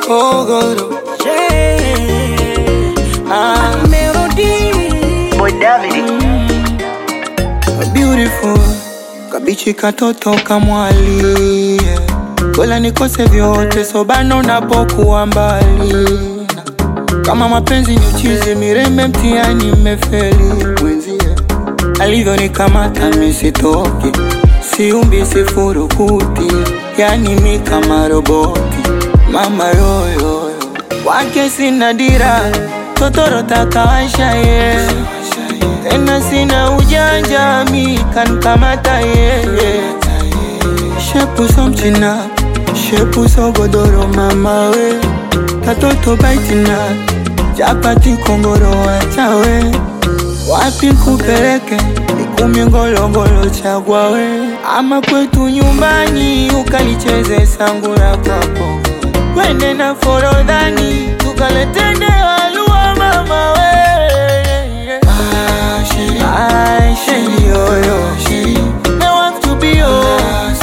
Ogoro. Ah, Boy David. beautiful. Kabichi katoto kamwali. Bora nikose vyote sobano napokuwa mbali. Kama mapenzi ni uchizi, mirembe mtihani mmefeli. Mwenzie alivyonikamata misitoki, siumbi sifurukuti, yani mi kama roboti. Mama yoyoyo wake sina dira, totoro takawasha ye tena sina ujanja, mi kankamata ye shepu so mchina, shepu so godoro, mama we katoto baitina, chapati kongoro wachawe wapi kupeleke ikumi ngolongolo chagwa we ama kwetu nyumbani ukalicheze sangura kwako wende na forodhani tukaletende walua mama we Ay, sheri yoyo I want to be yours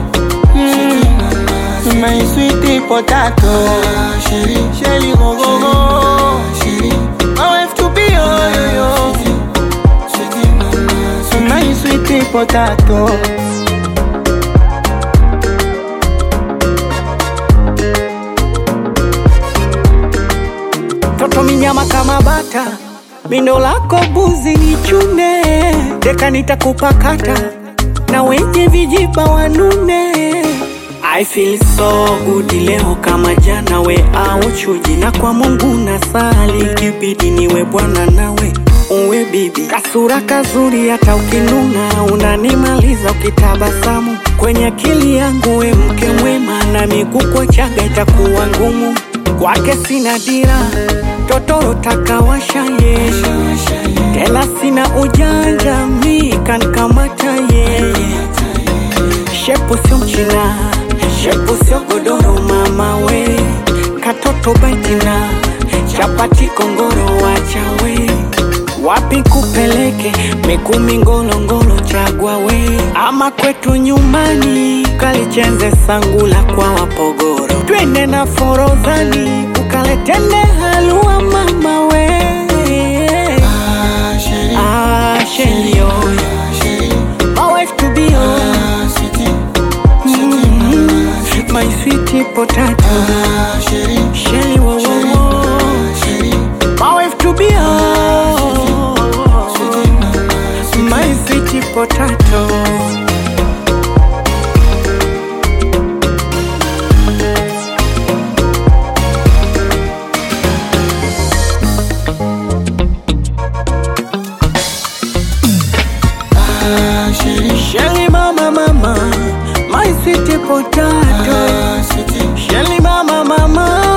mm. My sweetie potato Shelly go go go I have to be yoyo My sweetie potato toto minyama kama bata, mindo lako buzi ni chune, deka nitakupakata na wenye vijiba wanune. I feel so good leo kama jana, we au chuji, na kwa Mungu nasali, kibidi niwe bwana nawe uwe bibi, kasura kazuri, hata ukinuna unanimaliza ukitabasamu kwenye akili yangu, we mke mwema, na miguu kwa chaga itakuwa ngumu kwake sina dira, totoro takawasha ye, tena sina ujanja, mi kankamata ye, shepu sio mchina, shepu sio godoro, mama we, katoto baitina, chapati kongoro, wacha we wapi kupeleke mikumi ngolongolo chagwa we ama kwetu nyumbani kalichenze sangula kwa wapogoro twende na forodhani ukaletende halua mama we ah, sheri oyo my wife to be oh. mm, my sweet potato sheri wo wo wo my wife to be oh. my sweet potato Shelly mama mama, my sweet potato. Shelly mama mama,